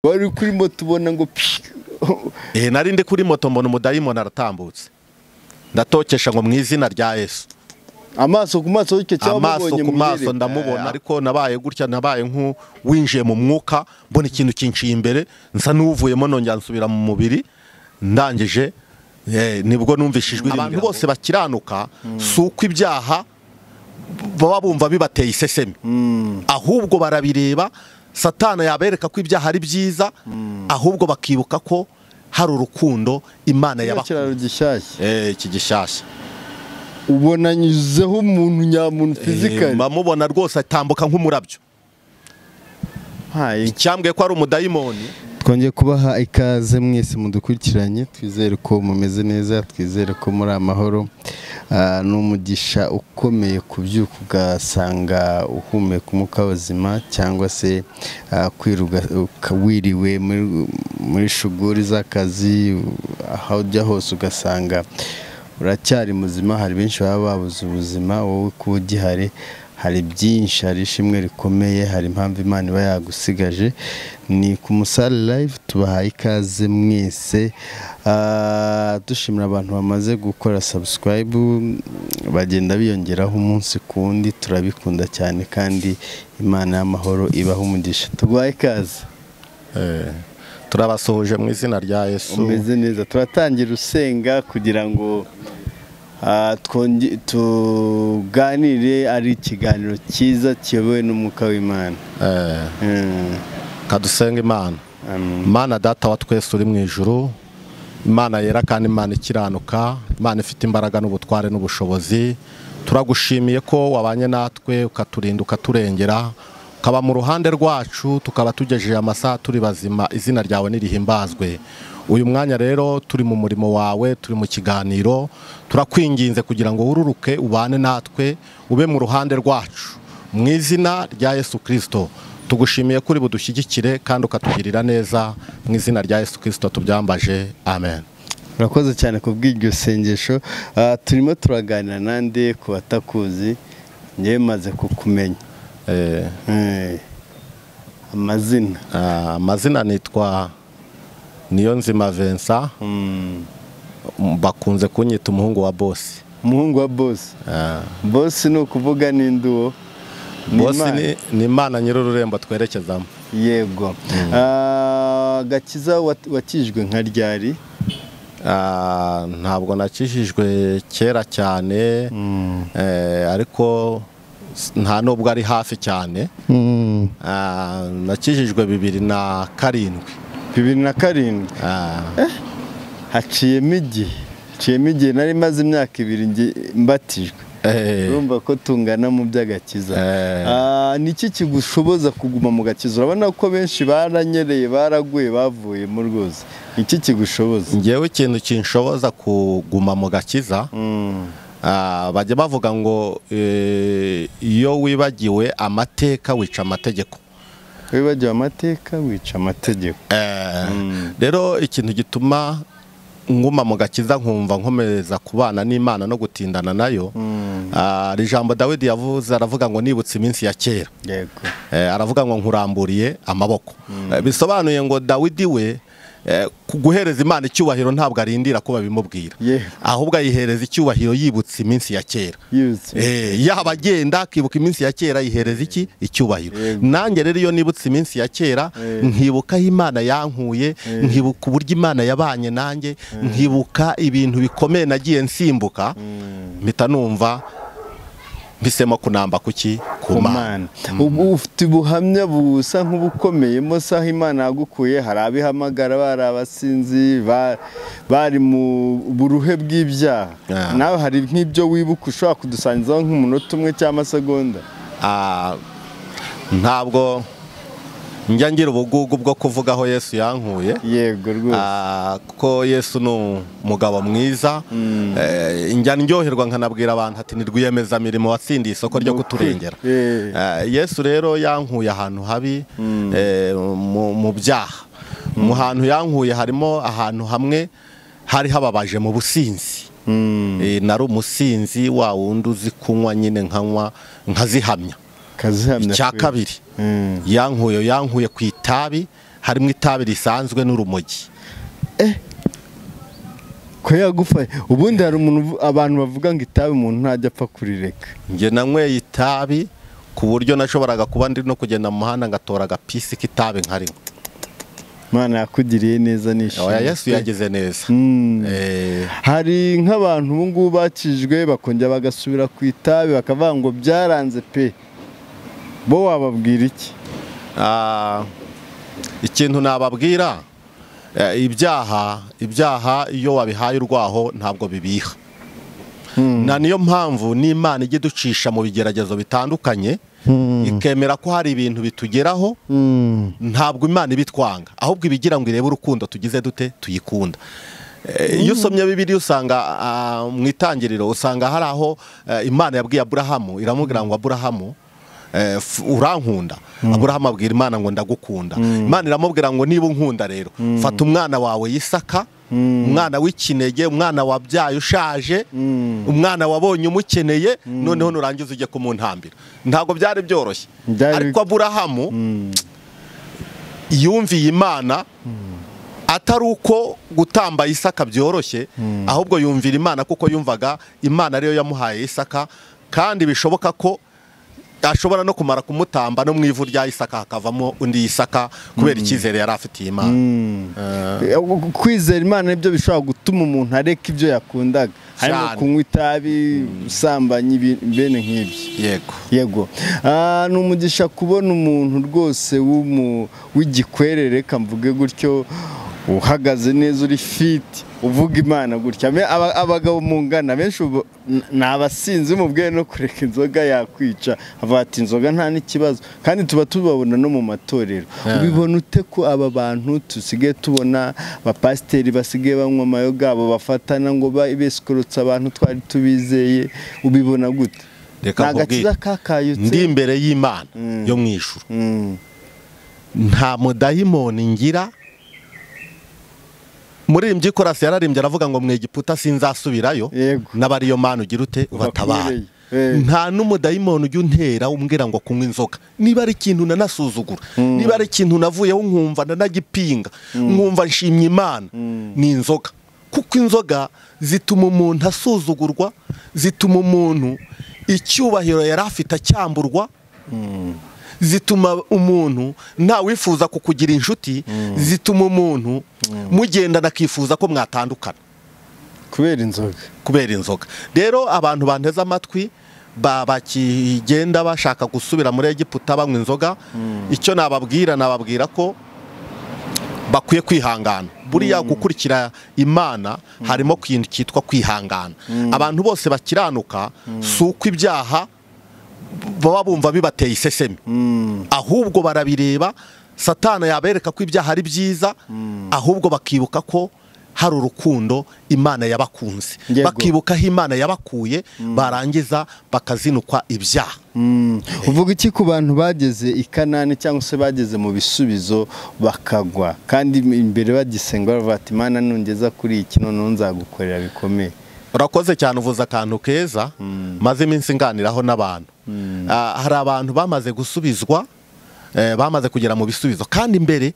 bari kuri moto ubona ngo Eh nari ndi kuri moto mbona umudayimoni aratambutse ndatokesha ngo mu izina rya Yesu amaso ku maso y'icyo cyaba amaso mubonye ku maso ndamubona ariko nabaye gutya nabaye nk'uwinjiye mu mwuka mbona ikintu kinciye imbere nsa n'uvuyemo nongera nsubira mu mubiri ndangije eh, nibwo numvise ijwi abantu bose bakiranuka si uko ibyaha baba bumva bibateye isesemi ahubwo barabireba satana yabereka ko ibyaha ari byiza ahubwo bakibuka ko hari urukundo imana yabaha ikiraro gishyashya iki gishyashya ubona anyuzeho umuntu nyamuntu fizikari bamubona rwose atambuka nk'umurabyo icyambwe ko ari umudayimoni twongeye kubaha ikaze mwese mudukurikiranye twizere ko mumeze neza twizere ko muri amahoro Ah, ni umugisha ukomeye kubyuka ugasanga uhumeka umwuka w'ubuzima cyangwa se ah, kwiruka uka- wiriwe muri- muri shuguri z'akazi aho ujya hose ugasanga uracyari muzima hari benshi baba babuze ubuzima wowe kuba ugihari hari byinshi hari ishimwe rikomeye hari impamvu imana iba yagusigaje ni ku musare live tubahaye ikaze mwese Ah, dushimira abantu bamaze gukora subscribe bagenda biyongeraho umunsi ku wundi turabikunda cyane kandi imana y'amahoro ibaha umugisha tuguhaye ikaze turabasuhuje mu izina rya yesu umeze neza turatangira usenga kugira ngo ah, twonge- tuganire ari ikiganiro cyiza kiyobowe n'umwuka w'imana Eh, Mm, kadusenga imana amen. imana data wa twese uri mu ijuru imana yera kandi imana ikiranuka imana ifite imbaraga n'ubutware n'ubushobozi turagushimiye ko wabanye natwe ukaturinda ukaturengera ukaba mu ruhande rwacu tukaba tugejeje amasaha turi bazima izina ryawe nirihimbazwe uyu mwanya rero turi mu murimo wawe turi mu kiganiro turakwinginze kugira ngo wururuke ubane natwe ube mu ruhande rwacu mu izina rya Yesu Kristo tugushimiye kuri budushyigikire kandi ukatugirira neza mu izina rya Yesu Kristo tubyambaje amen urakoze cyane ku bw'iryo sengesho Ah, turimo turaganira nande ku batakuzi ngewe maze kukumenya Eh, Eh, amazina ah, amazina nitwa Niyonzima Vincent Mm, m- bakunze kunyita umuhungu wa bosi umuhungu wa bosi Ah, bosi ni ukuvuga n'indi uwo Ni bosi Imana. ni- ni imana nyir'ururembo twerekezamo yego Ah, gakiza wat- wakijwe nka ryari Ah, ntabwo nakijijwe kera cyane eh, ariko s- nta nubwo ari hafi cyane Ah, nakijijwe bibiri na karindwi bibiri na karindwi Ah, haciyemo igihe haciyemo igihe nari maze imyaka ibiri nge- mbatijwe eh, urumva ko tungana mu by'agakiza Eh. Ah, ni iki kigushoboza kuguma mu gakiza urabona ko benshi baranyereye baraguye bavuyemo rwose ni iki kigushoboza njyewe ikintu kinshoboza kuguma mu gakiza Mm, ah, bajya bavuga ngo eh, iyo wibagiwe amateka wica amategeko wibagiwe amateka wica amategeko Eh, rero ikintu gituma nguma mu gakiza nkumva nkomereza kubana n'imana no gutindana nayo ah, iri jambo dawidi yavuze aravuga ngo nibutse iminsi ya kera yego Eh, aravuga ngo nkuramburiye amaboko Eh, bisobanuye ngo dawidi we eh, ku- guhereza imana icyubahiro ntabwo arindira ko babimubwira Yewe. ahubwo ayihereza icyubahiro yibutse iminsi ya kera yibutse Eh, yaba agenda akibuka iminsi ya kera yihereza iki icyubahiro Yego. nanjye rero iyo nibutse iminsi ya kera Eh. nkibuka aho imana yankuye nkibuka uburyo imana yabanye nanjye nkibuka ibintu bikomeye nagiye nsimbuka mpita numva mpisemo kunamba kuki ku Imana mana ubu ufite ubuhamya busa nk'ubukomeyemo se aho imana yagukuye hari abihamagara bari abasinzi ba- bari mu buruhe bw'ibyaha Ah. nawe hari nk'ibyo wibuka ushobora kudusangizaho nk'umunota umwe cyangwa amasegonda Ah, ntabwo njya ngira ubugugu bwo kuvuga aho yesu yankuye yego rwose Ah, kuko yesu ni umugabo mwiza Eh, njya ndyoherwa nkanabwira abantu ati ni rwiyemezamirimo watsindiye isoko ryo Ni ukuri. kuturengera Eh. Ah, yesu rero yankuye ahantu habi eh, mu mu byaha mu hantu yankuye harimo ahantu hamwe hari hababaje mu businzi Eh, nari umusinzi wa wundi uzi kunywa nyine nkanywa nkazihamya kazihamya icya kwe. kabiri Mm. yankuye yankuye ku itabi harimo itabi risanzwe n'urumogi ko yagufashe ubundi hari umuntu abantu bavuga ngo itabi umuntu ntajya apfa kurireka njye nanyweye itabi ku buryo nashoboraga kuba ndi no kugenda mu muhanda ngatora agapisi k'itabi nkarinywa Imana yakugiriye neza oya yesu nishimye yageze neza Mm. Eh, hari nk'abantu ubu ngubu bakijwe bakongera bagasubira ku itabi bakavuga ngo byaranze pe bo wababwira iki Ah, ikintu nababwira eh, ibyaha ibyaha iyo wabihaye urwaho ntabwo bibiha na niyo mpamvu n'imana ijya iducisha mu bigeragezo bitandukanye ikemera ko hari ibintu bitugeraho ntabwo imana ibitwanga ahubwo ibigira ngo irebe urukundo tugize dute tuyikunda Eh, iyo usomye bibiri usanga ah, mu itangiriro usanga hari aho eh, imana yabwiye aburahamu iramubwira ngo aburahamu eh, f- urankunda aburahamu abwira imana ngo ndagukunda imana iramubwira ngo niba unkunda rero fata umwana wawe yisaka umwana w'ikinege umwana wabyaye ushaje umwana wabonye umukeneye noneho nurangiza ujye kumuntambira ntabwo byari byoroshye Byari- ariko aburahamu yumviye imana atari uko gutamba isaka byoroshye ahubwo yumvira imana kuko yumvaga imana ariyo yamuhaye isaka kandi bishoboka ko ashobora no kumara kumutamba no mu ivu rya isaka hakavamo undi isaka kubera icyizere yari afitiye imana Eh, kwizera imana nibyo bishobora gutuma umuntu areka ibyo yakundaga harimo Cyane. kunywa itabi gusambanya ibi- bene nk'ibyo yego yego Ah, ni umugisha kubona umuntu rwose w'umu- w'igikwerere reka mvuge gutyo uhagaze neza uri fiti uvuga imana gutya Me- aba- abagabo mungana benshi ubu n- ni abasinzi mubwiye no kureka inzoga yakwica avuga ati inzoga nta n'ikibazo kandi tuba tubabona no mu matorero ubibona ute ko aba bantu dusigaye tubona abapasiteri basigaye banywa amayoga abo bafatana ngo ba- besikorotse abantu twari tubizeye ubibona gute Reka ni agakiza nkubwire. kakayutse ndi imbere y'imana yo mu ijuru Mm. nta mudayimoni ngira muririmbyi korasi yararimbye aravuga ngo mu egiputa sinzasubirayo Yego. n'abariyo mana ugira ute ubatabara Ubakureye. Eh. nta n'umudayimoni ujya untera umbwira ngo kunywa inzoga niba ari ikintu nanasuzugura niba ari ikintu navuyeho nkumva nanagipinga nkumva nshimye imana ni inzoga kuko inzoga zituma umuntu asuzugurwa zituma umuntu icyubahiro yari afite acyamburwa zituma umuntu ntawifuza kukugira inshuti zituma umuntu mugendana akifuza ko mwatandukana kubera inzoga kubera inzoga rero abantu banteze amatwi ba- bakigenda bashaka gusubira muri egiputa banywa inzoga icyo nababwira nababwira ko bakwiye kwihangana buriya gukurikira imana harimo ikintu cyitwa kwihangana abantu bose bakiranuka si uko ibyaha baba bumva bibateye isesemi ahubwo barabireba satana yabereka ko ibyaha ari byiza ahubwo bakibuka ko hari urukundo imana yabakunze Yego. bakibuka aho imana yabakuye barangiza bakazinukwa ibyaha Mm. uvuga iki ku bantu bageze i kanani cyangwa se bageze mu bisubizo bakagwa kandi imbere bagisenga bavuga ati imana nungeza kuri iki noneho nzagukorera bikomeye urakoze cyane uvuze akantu keza maze iminsi nganiraho n'abantu Ah, hari abantu bamaze gusubizwa eh, bamaze kugera mu bisubizo kandi imbere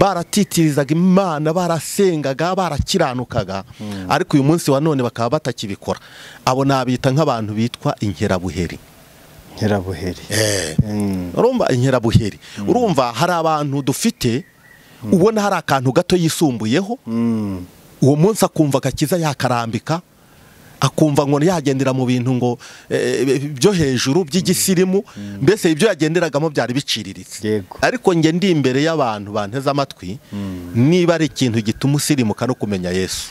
baratitirizaga imana barasengaga barakiranukaga ariko uyu munsi wa none bakaba batakibikora abo nabita nk'abantu bitwa inkerabuheri nkerabuheri Eh. Mm. urumva inkerabuheri urumva hari abantu dufite ubona hari akantu gato yisumbuyeho Mm. uwo munsi akumva agakiza yakarambika akumva ngo yagendera mu bintu ngo eh, byo hejuru by'igisirimu mbese ibyo yagenderagamo byari biciriritse Yego. ariko njye ndi imbere y'abantu banteze amatwi niba ari ikintu gituma usirimuka no kumenya yesu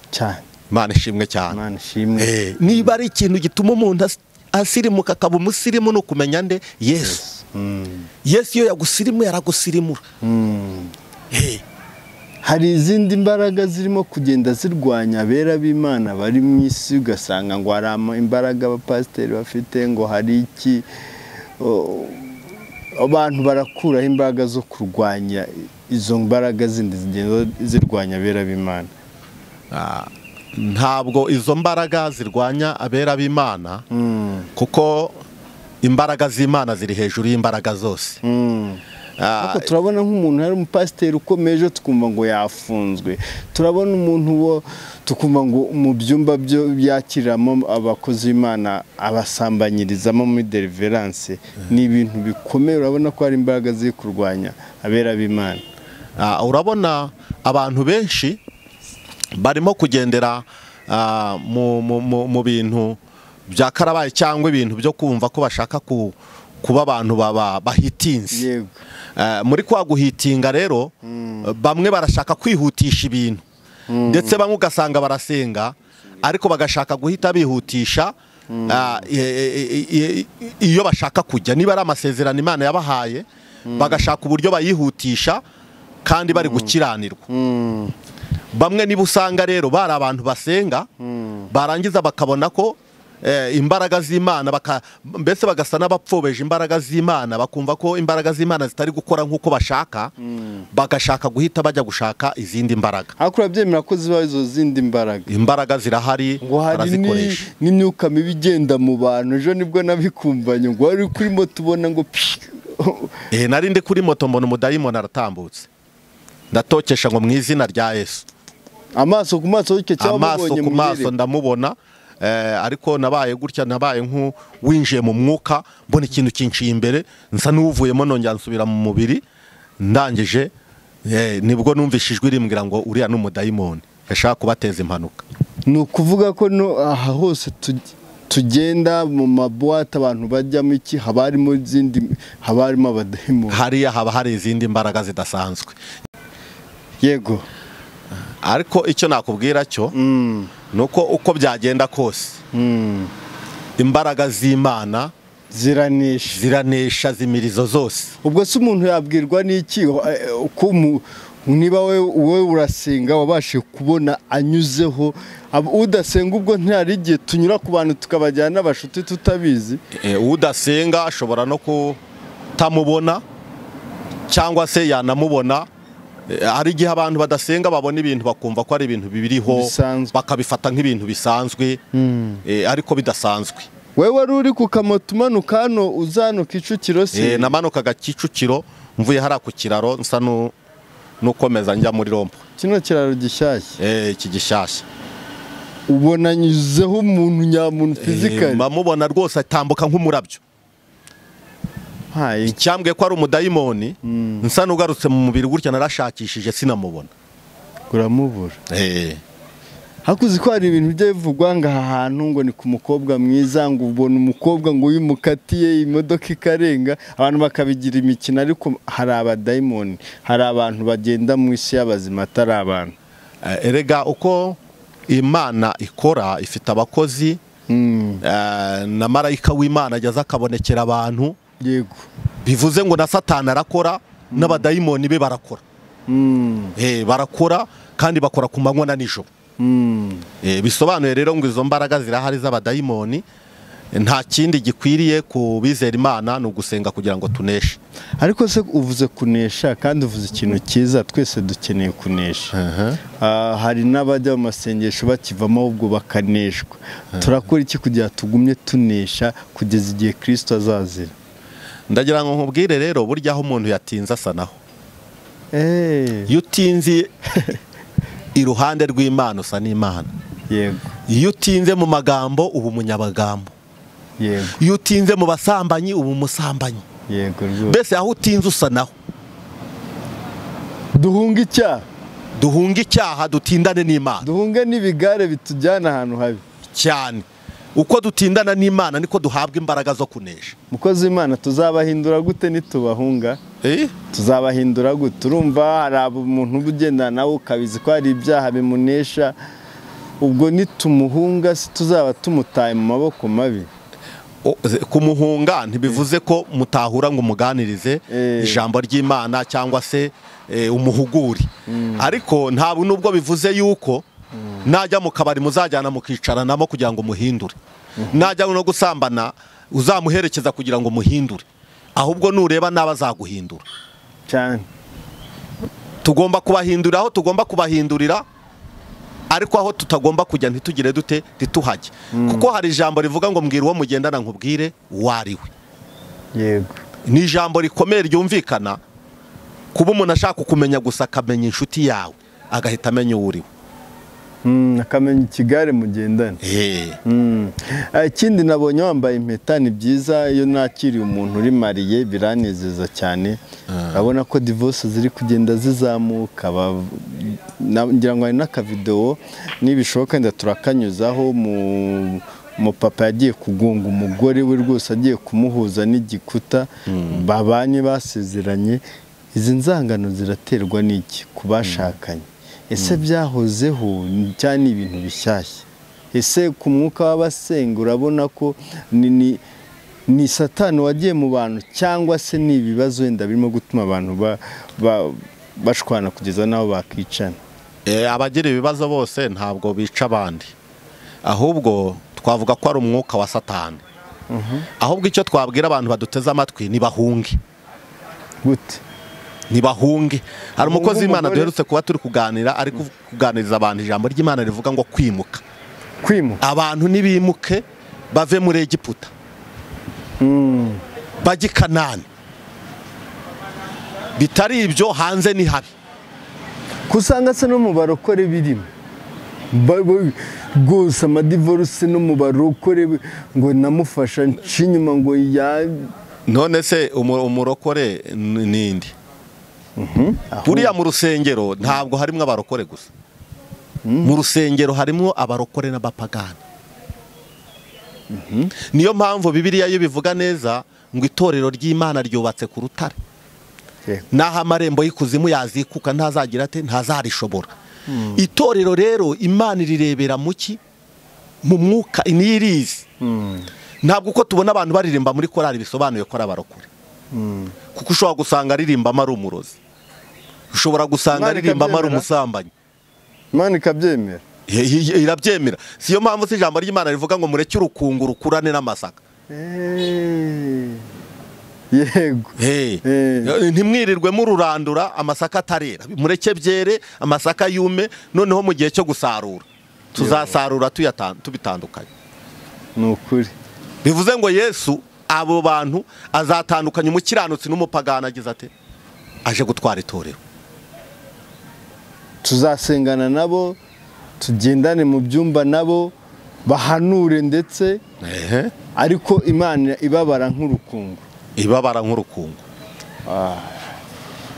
cyane imana ishimwe cyane imana ishimwe Eh, niba ari ikintu gituma umuntu as- asirimuka akaba umusirimu ni ukumenya nde yesu Mm. yesu iyo yagusirimuye aragusirimura Mm. Eh, hari izindi mbaraga zirimo kugenda zirwanya abera b'imana bari mu isi ugasanga ngo hari ama- imbaraga abapasiteri bafite ngo hari iki O- abantu barakuraho imbaraga zo kurwanya izo mbaraga zindi zigenda zirwanya abera b'imana ah, ntabwo izo mbaraga zirwanya abera b'imana kuko imbaraga z'imana ziri hejuru y'imbaraga zose Mm. ariko turabona nk'umuntu hari umupasiteri ukomeje tukumva ngo yafunzwe turabona umuntu wo tukumva ngo mu byumba byo byakiriramo abakozi b'imana abasambanyirizamo muri deriveranse ni ibintu bikomeye urabona ko hari imbaraga ziri kurwanya abera b'imana Ah, urabona abantu benshi barimo kugendera ah, mu- mu mu- mu bintu bya karabaye cyangwa ibintu byo kumva ko bashaka ku- kuba abantu baba- bahitinze yego Eh, muri kwa guhitinga rero bamwe barashaka kwihutisha ibintu ndetse bamwe ugasanga barasenga ariko bagashaka guhita bihutisha ah, i- i- i- i- iyo bashaka kujya niba ari amasezerano imana yabahaye bagashaka uburyo bayihutisha kandi bari gukiranirwa Mm, bamwe niba usanga rero bari abantu basenga barangiza bakabona ko eh, imbaraga z'imana baka- mbese bagasa n'abapfobesha imbaraga z'imana bakumva ko imbaraga z'imana zitari gukora nk'uko bashaka bagashaka guhita bajya gushaka izindi mbaraga ariko urabyemera ko ziba izo zindi mbaraga imbaraga zirahari ngo hari ni- barazikoresha n'imyuka mibi igenda mu bantu ejo nibwo nabikumvanye ngo wari kuri moto ubona ngo pi Eh, nari ndi kuri moto mbona umudayimoni aratambutse ndatokesha ngo mu izina rya yesu amaso ku maso bityo cyangwa amaso mubonye ku maso muherere. ndamubona eh, ariko nabaye gutya nabaye nk'uwinjiye mu mwuka mbona ikintu kinciye imbere nsa n'uvuyemo nongera nsubira mu mubiri ndangije eh, nibwo numvise ijwi rimbwira ngo uriya ni umudayimoni yashaka kubateza impanuka ni ukuvuga ko no aha hose tuj- tugenda mu mabuwate abantu bajyamo iki haba harimo izindi haba harimo abadayimoni hariya haba hari izindi mbaraga zidasanzwe yego ariko icyo nakubwira cyo Mm, ni uko uko byagenda kose mm. imbaraga z'imana ziranisha ziranesha zimirizo zose ubwo se umuntu yabwirwa n'iki Eh, ko mu- niba wowe wowe urasenga wabashije kubona anyuzeho Ab- udasenga ubwo ntihari igihe tunyura ku bantu tukabajyana n'abashuti tutabizi Eh, udasenga ashobora no kutamubona cyangwa se yanamubona Eh, hari igihe abantu badasenga babona ibintu bakumva ko ari ibintu bibiriho Bisanzwe. bakabifata nk'ibintu bisanzwe eh, ariko bidasanzwe wowe wari uri ku kamoto umanuka hano uzana kicukiro se Eh, namanukaga kicukiro mvuye hariya ku kiraro nsa nu- n'ukomeza njya muri rompo kino kiraro gishyashya Eh, iki gishyashya ubona anyuzeho umuntu nyamuntu Eh, fizikari mamubona rwose atambuka nk'umurabyo hayi icyambwe ko ari umudayimoni nsa n'ugarutse mu mubiri gutya narashakishije sinamubona uramubura Eh. hakuzi ko hari ibintu bijya bivugwa ngo aha hantu ngo ni ku mukobwa mwiza ngo ubona umukobwa ngo uyu mukatiye imodoka ikarenga abantu bakabigira imikino ariko hari abadayimoni hari abantu bagenda mu isi y'abazima atari abantu Eh, erega uko imana ikora ifite abakozi eh, na marayika w'imana ageze akabonekera abantu yego bivuze ngo na satani arakora n'abadayimoni be barakora Mm, Eh, barakora kandi bakora ku manywa na nijoro mm. Eh, bisobanuye rero ngo izo mbaraga zirahari z'abadayimoni Eh, nta kindi gikwiriye ku bizera imana ni ugusenga kugira ngo tuneshe ariko se uvuze kunesha kandi uvuze ikintu cyiza twese dukeneye kunesha Ah, hari n'abajya mu masengesho bakivamo ahubwo bakaneshwa turakora iki kugira tugumye tunesha kugeza igihe kirisito azazira ndagira ngo nkubwire rero burya aho umuntu yatinze asa naho Eh, iyo utinze iruhande rw'imana usa n'imana yego iyo utinze mu magambo uba umunyabagambo yego iyo utinze mu basambanyi uba umusambanyi yego rwose mbese aho utinze usa naho duhunge icyaha duhunga icyaha dutindane n'imana duhunge n'ibigare bitujyana ahantu habi cyane uko dutindana n'imana niko duhabwa imbaraga zo kunesha mukozi w'imana tuzabahindura gute nitubahunga tuzabahindura gute urumva hari abo umuntu uba ugendana nawe ukabizi ko hari ibyaha bimunesha ubwo nitumuhunga se tuzaba tumutaye mu maboko mabi O- ze- kumuhunga ntibivuze ko mutahura ngo umuganirize Eh. ijambo ry'imana cyangwa se eh, umuhugure ariko ntabwo nubwo bivuze yuko najya mu kabari muzajyana mukicaranamo kugira ngo muhindure najya no gusambana uzamuherekeza kugira ngo muhindure ahubwo nureba nabi azaguhindura cyane tugomba kubahindurira aho tugomba kubahindurira ariko aho tutagomba kujya ntitugire dute ntituhajye kuko hari ijambo rivuga ngo mbwira uwo mugendana nkubwire uwo ari we yego ni ijambo rikomeye ryumvikana kuba umuntu ashaka kumenya gusa akamenya inshuti yawe agahita amenya uwo uriwe akamenya ikigare mugendana ikindi nabonye wambaye impeta ni byiza iyo nakiriye umuntu uri mariye biranezeza cyane urabona ko divorce ziri kugenda zizamuka ngira ngo hari n'akavidewo nibishoboka wenda turakanyuzaho mu umupapa yagiye kugunga umugore we rwose agiye kumuhuza n'igikuta babanye basezeranye izi nzangano ziraterwa n'iki ku bashakanye ese byahozeho cyane ni ibintu bishyashya ese ku mwuka w'abasenga urabona ko ni satani wagiye mu bantu cyangwa se ni ibibazo wenda birimo gutuma abantu bashwana kugeza n'aho bakicana abagira ibibazo bose ntabwo bica abandi ahubwo twavuga ko ari umwuka wa satani ahubwo icyo twabwira abantu baduteze amatwi ntibahunge gute ntibahunge hari umukozi Bahunge w'imana umugore. duherutse kuba turi kuganira ari kuganiriza abantu ijambo ry'imana rivuga ngo kwimuka kwimuka abantu nibimuke bave muri egiputa bajye i kanani bitari ibyo hanze ni habi usanga se no mu barokore birimo Ba- ba- rwose amadivoruse no mu barokore ngo namufasha nca inyuma ngo ya none se umu- umurokore ni- ninde buriya mu rusengero ntabwo harimo abarokore gusa mu rusengero harimo abarokore n'abapagani niyo mpamvu bibiliya yo bivuga neza ngo itorero ry'imana ryubatse ku rutare n'aho amarembo y'ikuzimu yazikuka ntazagira ate ntazarishobora itorero rero imana irirebera mu ki mu mwuka ntirizi ntabwo uko tubona abantu baririmba muri korali bisobanuye ko ari abarokore kuko ushobora gusanga aririmbamo ari umurozi ushobora gusanga Imana aririmbamo ari ikabyemera. umusambanyi Imana ikabyemera Ye- ye- irabyemera siyo mpamvu se ijambo ry'imana rivuga ngo mureke urukungu rukurane n'amasaka Eh, yego Hey. Eh. ntimwirirwe mururandura amasaka atarera mureke byere amasaka yume noneho mu gihe cyo gusarura tuzasarura tuyatan- tubitandukanye ni ukuri bivuze ngo yesu abo bantu azatandukanya umukiranutsi n'umupagani agize ate aje gutwara itorero tuzasengana nabo tugendane mu byumba nabo bahanure ndetse ariko imana ibabara nk'urukungu ibabara nk'urukungu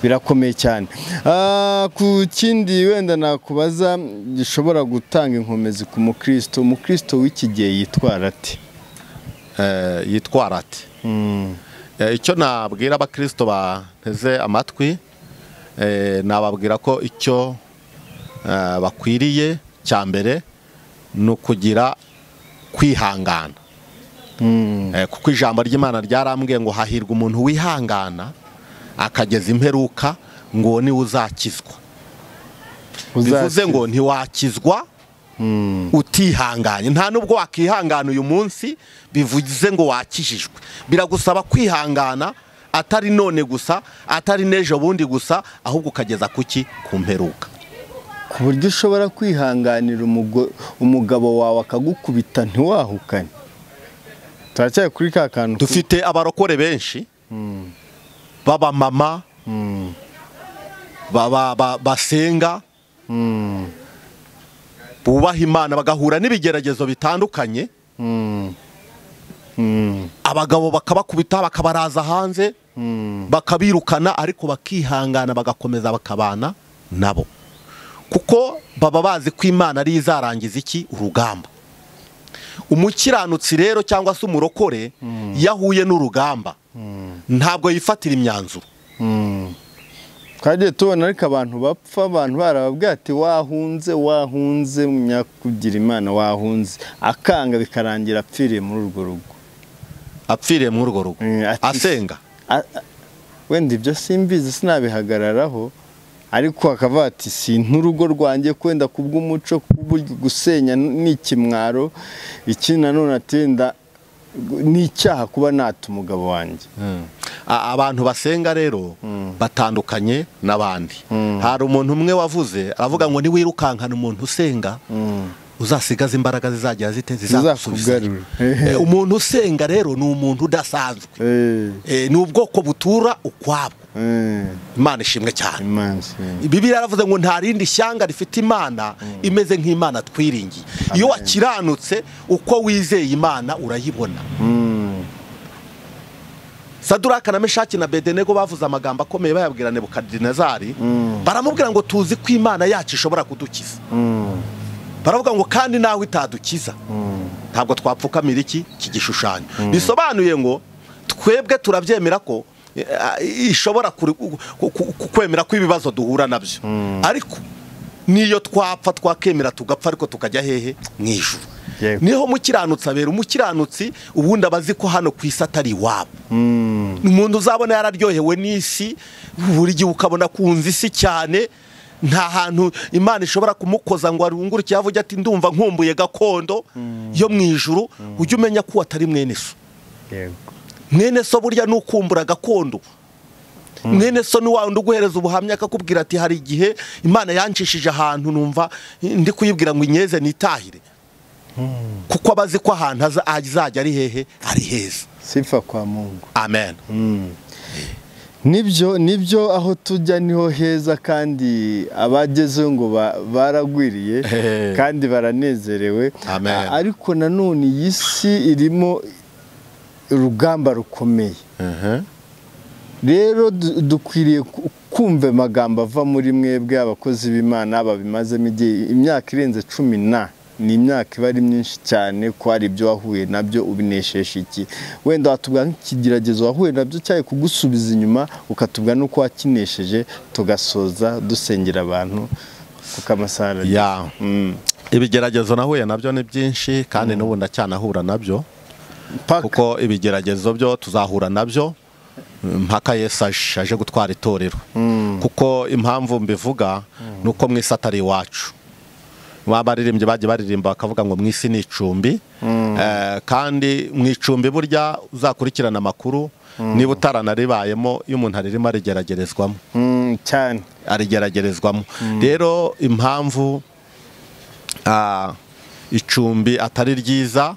birakomeye cyane Ah, ku kindi wenda nakubaza gishobora gutanga inkomezi ku mukristo umukristo w'iki gihe yitwara ati Eh, yitwara ati Eh, icyo nabwira abakirisito bateze amatwi eh, nababwira ko icyo eh, bakwiriye cya mbere ni ukugira kwihangana Eh, kuko ijambo ry'imana ryarambwiye ngo hahirwa umuntu wihangana akageza imperuka ngo uwo niwe uzakizwa bivuze ngo ntiwakizwa utihanganye nta nubwo wakihangana uyu munsi bivuze ngo wakijijwe biragusaba kwihangana atari none gusa atari n'ejo bundi gusa ahubwo ukageza kuki ku mperuka ku buryo ushobora kwihanganira umugo- umugabo wawe akagukubita ntiwahukane turacyari kuri ka kantu dufite abarokore benshi b'abamama baba- ba- basenga bubaha imana bagahura n'ibigeragezo bitandukanye Mm. Mm. abagabo bakabakubita bakabaraza hanze bakabirukana ariko bakihangana bagakomeza bakabana nabo kuko baba bazi ko imana ariyo izarangiza iki urugamba umukiranutsi rero cyangwa se umurokore iyo ahuye n'urugamba ntabwo yifatira imyanzuro Mm. twagiye tubona ariko abantu bapfa abantu barababwira ati wahunze wahunze munyakugira imana wahunze akanga bikarangira apfiriye muri urwo rugo apfiriye muri urwo rugo Mm, ati- asenga A- a- wenda ibyo simbizi sinabihagararaho ariko akavuga ati si urugo rwanjye kwenda kubw'umuco kubw'uburyo gusenya ni ikimwaro iki nanone ati wenda ni icyaha kuba nata umugabo wanjye A- abantu basenga rero batandukanye n'abandi hari umuntu umwe wavuze aravuga ngo niwirukankana umuntu usenga uzasigaze imbaraga zizagira zite zizagusubiza Zizakugarura. Eh, umuntu usenga rero ni umuntu udasanzwe Eh, Eh, ni ubwoko butura ukwabwo imana ishimwe cyane imana ishimwe bibiliya yaravuze ngo nta rindi shyanga rifite imana imeze nk'imana twiringiye iyo wakiranutse uko wizeye imana urayibona saduraka na meshaki na bedenego bavuze amagambo akomeye bayabwira nebukadinezari baramubwira ngo tuzi ko imana yacu ishobora kudukiza baravuga ngo kandi nawe itadukiza ntabwo twapfukamira iki iki gishushanyo bisobanuye ngo twebwe turabyemera ko eh, ah, ishobora kuri- ku- ku- ku- kwemera ko ibibazo duhura nabyo ariko niyo twapfa twakemera tugapfa ariko tukajya hehe mu ijuru Yego. niho umukiranutsi abera umukiranutsi ubundi aba azi ko hano ku isi atari iwabo umuntu uzabona yararyohewe n'isi buri gihe ukabona kunza isi cyane nta hantu imana ishobora kumukoza ngo arungure ikiyavu ujye ati ndumva nkumbuye gakondo yo mu ijuru ujye umenya ko atari mwene so yego mwene so burya ni ukumbura gakondo mwene so ni wa wundi uguhereza ubuhamya akakubwira ati hari igihe imana yancishije ahantu numva ndi kuyibwira ngo inyeze nitahire kuko aba azi ko ahantu aza- azajya ari hehe ari heza sifa kwa mungu amen nibyo nibyo aho tujya niho heza kandi abagezeho ngo ba- baragwiriye Hey. kandi baranezerewe Amen. A- ariko nanone iyi si irimo urugamba rukomeye rero du- dukwiriye ku- kumva amagambo ava muri mwebwe abakozi b'imana babimazemo igihe imyaka irenze cumi na ni imyaka iba ari myinshi cyane ko hari ibyo wahuye nabyo ubinesheje iki wenda watubwira nk'ikigeragezo wahuye nabyo cyari kugusubiza inyuma ukatubwira n'uko wakinesheje tugasoza dusengera abantu kuko amasaha aragera. ya ibigeragezo nahuye nabyo ni byinshi kandi n'ubu ndacyanahura nabyo Paka. kuko ibigeragezo byo tuzahura nabyo mpaka yesu aje aje gutwara itorero kuko impamvu mbivuga ni uko mu isi atari iwacu baba baririmbyi bagiye baririmba bakavuga ngo mu isi ni icumbi Eh, kandi mu icumbi burya uzakurikirana amakuru niba utaranaribayemo iyo umuntu aririmo arigeragerezwamo Mm, cyane arigeragerezwamo rero impamvu ah, icumbi atari ryiza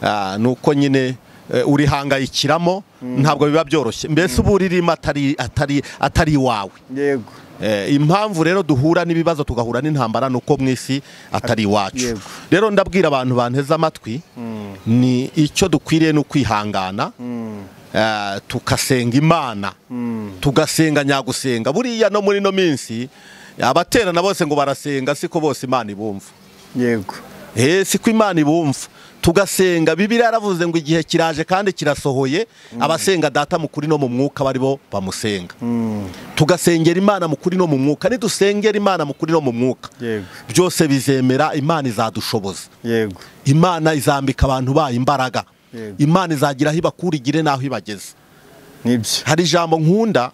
ah, ni uko nyine eh, urihangayikiramo ntabwo biba byoroshye mbese uba uririmo atari atari atari iwawe yego Eh, impamvu rero duhura n'ibibazo tugahura n'intambara ni uko mu isi atari iwacu Yego. rero ndabwira abantu banteze amatwi ni icyo dukwiriye ni ukwihangana eh, tugasenga imana tugasenga nyagusenga buriya no muri ino minsi abaterana bose ngo barasenga siko bose imana ibumva yego Eh, siko imana ibumva tugasenga bibiliya yaravuze ngo igihe kiraje kandi kirasohoye abasenga data mu kuri no mu mwuka bari bo bamusenga tugasengera imana mu kuri no mu mwuka nidusengera imana mu kuri no mu mwuka yego byose bizemera imana izadushoboza yego imana izambika abantu bayo imbaraga Yego. imana izagira aho ibakurigire n'aho ibageze nibyo hari ijambo nkunda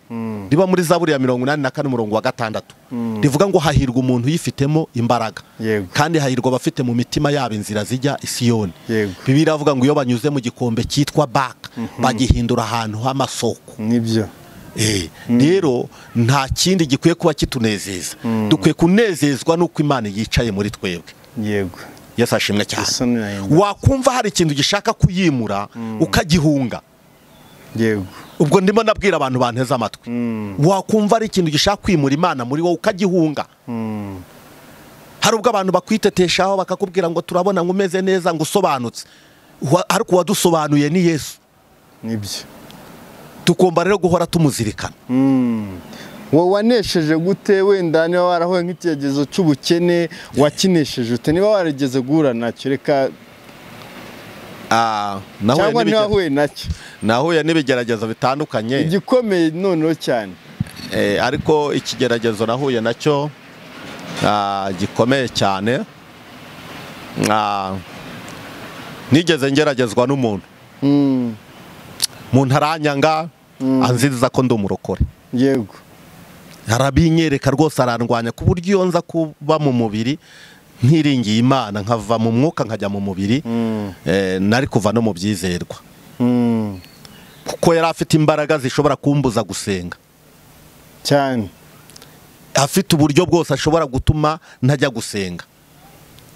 riba muri zaburi ya mirongo inani na kane umurongo wa gatandatu rivuga ngo hahirwa umuntu uyifitemo imbaraga Yego. kandi hahirwa abafite mu mitima yabo inzira zijya i siyoni Yego. bibiri avuga ngo iyo banyuze mu gikombe cyitwa baka bagihindura ahantu h'amasoko nibyo Eh, rero nta kindi gikwiye kuba kitunezeza dukwiye kunezezwa n'uko imana yicaye muri twebwe yego yesu ashimwe Yesu cyane ni ay'ingabo. wakumva hari ikintu gishaka kuyimura ukagihunga yego ubwo ndimo nabwira abantu banteze amatwi wakumva ari ikintu gishaka kwimura imana muri wowe ukagihunga hari ubwo abantu bakwiteteshaho bakakubwira ngo turabona ngo umeze neza ngo usobanutse Wa- ariko uwadusobanuye ni yesu nibyo tugomba rero guhora tumuzirikana wowe wanesheje gute wenda niba warahuye nk'ikigeragezo cy'ubukene wakinesheje ute niba warigeze guhura nacyo reka Ah, nahuye cyangwa n'ibige- niba wahuye nacyo nahuye n'ibigeragezo bitandukanye igikomeye noneho cyane Eh, ariko ikigeragezo nahuye nacyo ah, gikomeye cyane Ah, nigeze ngeragezwa n'umuntu Mm, umuntu aranyanga anziriza ko ndi umurokore yego arabinyereka rwose arandwanya ku buryo iyo nza kuba mu mubiri ntiringiye imana nkava mu mwuka nkajya mu mubiri eh, nari kuva no mu byizerwa Mm, kuko yari afite imbaraga zishobora kumbuza gusenga cyane afite uburyo bwose ashobora gutuma ntajya gusenga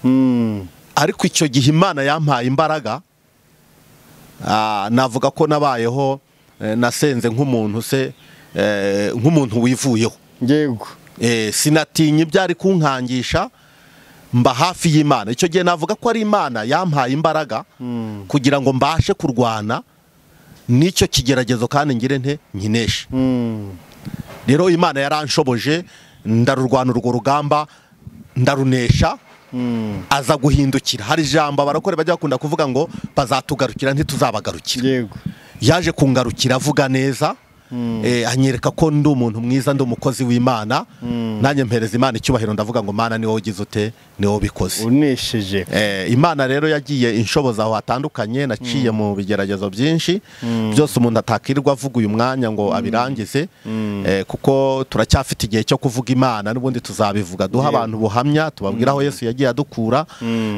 Mm, ariko icyo gihe imana yampaye imbaraga ah, navuga ko nabayeho eh, nasenze nk'umuntu se eh, nk'umuntu wivuyeho yego sinatinya ibyo ari kunkangisha mba hafi y'imana icyo gihe navuga ko ari imana yampaye imbaraga kugira ngo mbashe kurwana n'icyo kigeragezo kandi ngire nte nkineshe rero imana yaranshoboje ndarurwana urwo rugamba ndarunesha aza guhindukira hari ijambo abarokore bajya bakunda kuvuga ngo bazatugarukira ntituzabagarukira yego yaje kungarukira avuga neza Eh, anyereka ko ndi umuntu mwiza ndi umukozi w'imana nanjye mpereza imana icyubahiro ndavuga ngo mana ni wowe ugize ute ni wowe ubikoze unesheje Eh, imana rero yagiye inshoboza aho hatandukanye naciye mu bigeragezo byinshi byose umuntu atakirirwa avuga uyu mwanya ngo abirangize Eh, kuko turacyafite igihe cyo kuvuga imana n'ubundi tuzabivuga duha abantu ubuhamya tubabwira aho yesu yagiye adukura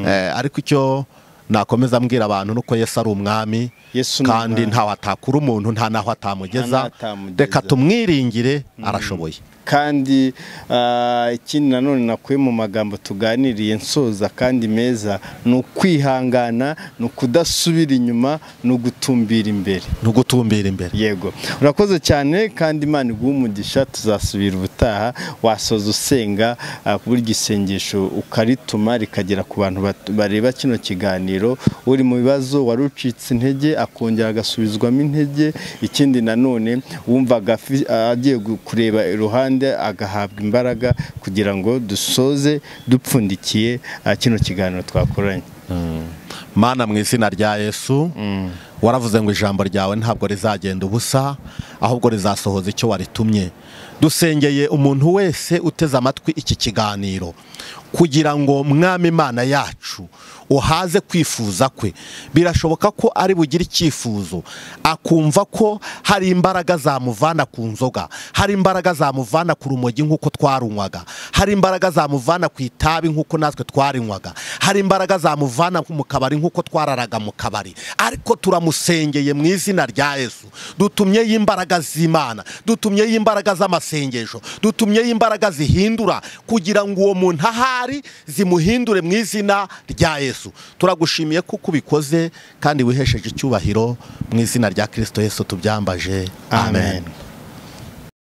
Eh, ariko icyo nakomeza mbwira abantu nuko yesu ari umwami Yesu ni kandi umwami. ntaho atakura umuntu nta Nta naho atamugeza naho atamugeza. reka tumwiringire arashoboye kandi ah, ikindi nanone nakuye mu magambo tuganiriye nsoza kandi meza ni ukwihangana ni ukudasubira inyuma ni ugutumbira imbere ni ugutumbira imbere yego urakoze cyane kandi imana iguha umugisha tuzasubira ubutaha wasoza usenga ah, ku buryo isengesho ukarituma rikagera ku bantu bat- bareba kino kiganiro uri mu bibazo wari ucitse intege akongera agasubizwamo intege ikindi nanone wumvaga afi- agiye gu- kureba iruhande agahabwa imbaraga kugira ngo dusoze dupfundikiye ah, kino kiganiro twakoranye mana mu izina rya yesu waravuze ngo ijambo ryawe ntabwo rizagenda ubusa ahubwo rizasohoza icyo waritumye dusengeye umuntu wese uteze amatwi iki kiganiro kugira ngo mwami imana yacu uhaze kwifuza kwe birashoboka ko ari bugire icyifuzo akumva ko hari imbaraga zamuvana ku nzoga hari imbaraga zamuvana ku rumogi nk'uko twarunywaga hari imbaraga zamuvana ku itabi nk'uko natwe twarinywaga hari imbaraga zamuvana mu kabari nk'uko twararaga mu kabari ariko turamusengeye mu izina rya yesu dutumyeyo imbaraga z'imana dutumyeyo imbaraga z'amasengesho dutumyeyo imbaraga zihindura kugira ngo uwo muntu ahari zimuhindure mu izina rya yesu turagushimiye ko uko ubikoze kandi wihesheje icyubahiro mu izina rya kirisito yesu tubyambaje amen. amen.